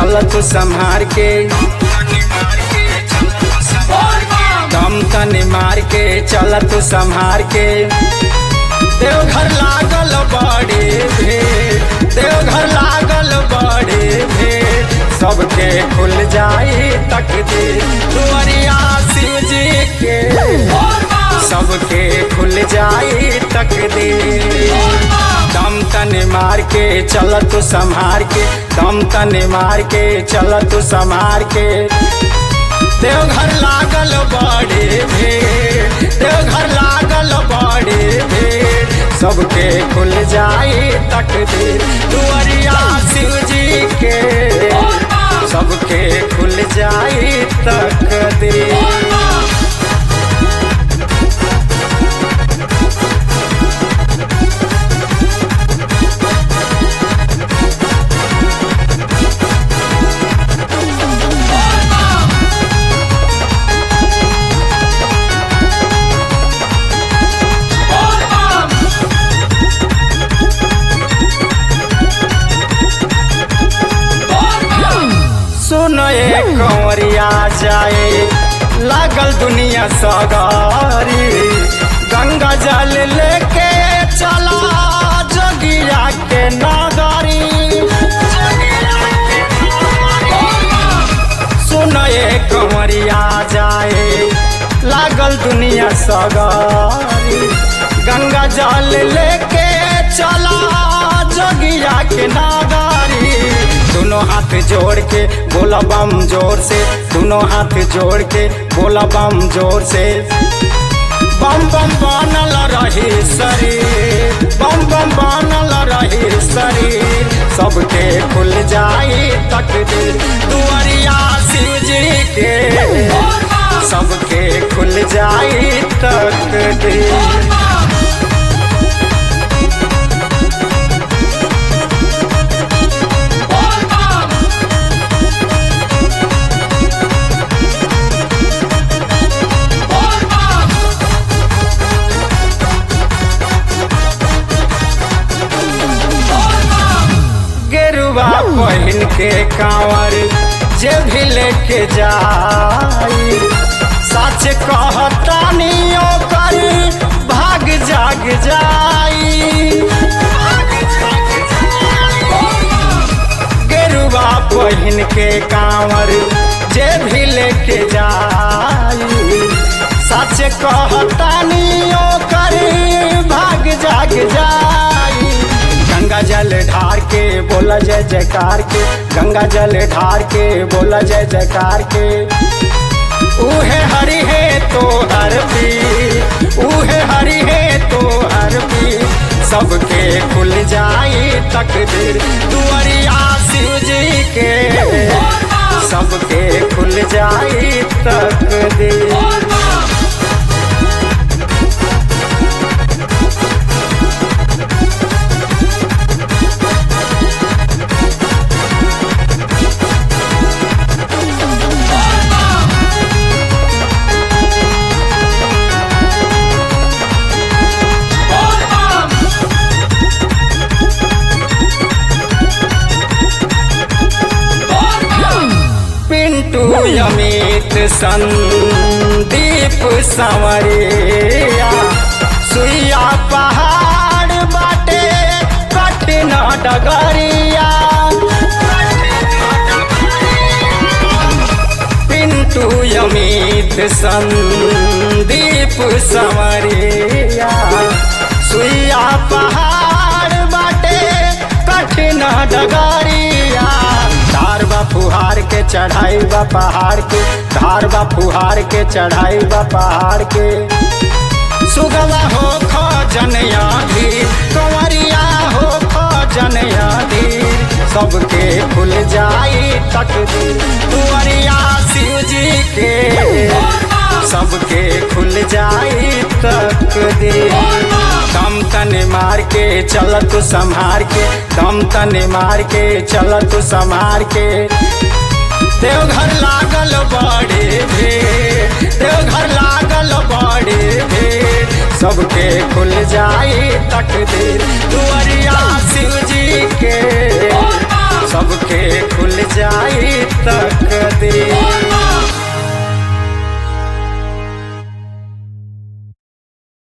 चल तू संहार के दम तनी मार के चल तू संहार के देवघर लागल बड़े भीड़ देवघर लागल बड़े भीड़ सबके खुल जाई तकदीर दुआरिया शिव जी के सबके खुल जाई तकदीर दम तने मार के चल तू संहार के दम तने मार के चल तू संहार के देवघर लागल बड़े भीड़ देवघर लागल बड़े भीड़ सबके खुल जाई तकदीर दुआरिया शिव जी के सबके खुल जाई तकदीर सुनो ये कंवरिया जाए लागल दुनिया सगारी गंगा जल लेके चला जोगिया के नगरी सुनो ये कंवरिया जाए लागल दुनिया सगारी गंगा जल लेके चला जोगिया के नगरी दोनों हाथ जोड़ के बोला बम जोर से दोनों हाथ जोड़ के बोला बम जोर से बम बम बनल रही शरीर बम बम बनल रही शरीर सबके खुल जाई तकदीर दुआरिया शिव जी के सबके खुल जाई तकदीर गेरुआ पहिन के कांवर जे भी लेके जाई सच कहतानी ओकर भाग जाग जाई गेरुआ पहिन के कांवर जे भी लेके जाई सच कहतानी ओकर भाग जाग जाई गंगा जल ढार के बोला जय जयकार के गंगा जल ढार के बोला जय जयकार के उहे हरि है तो हर भी उहे हरि है तो हर भी सबके खुल जाई तकदीर दुआरिया शिव जी के सबके खुल जाई तकदीर पिंटू अमित संदीप संवरिया सुइया पहाड़ बाटे कठिन डगरिया पिंटू अमित संदीप संवरिया सुइया पहाड़ बाटे कठिन डगरिया धार बा फुहार के चढ़ाई बा पहाड़ के धार बा फुहार के चढ़ाई बा पहाड़ के सुगवा हो खो जनया धीर कंवरिया हो खो जनया धीर सबके खुल जाई तकदीर दुआरिया शिव जी के सबके खुल जाई तकदीर दम तने मार के चल तू संहार के दम तने मार के चल तू संहार के देवघर लागल बड़े भीड़ देवघर लागल बड़े भीड़ सबके खुल जाई तकदीर दुआर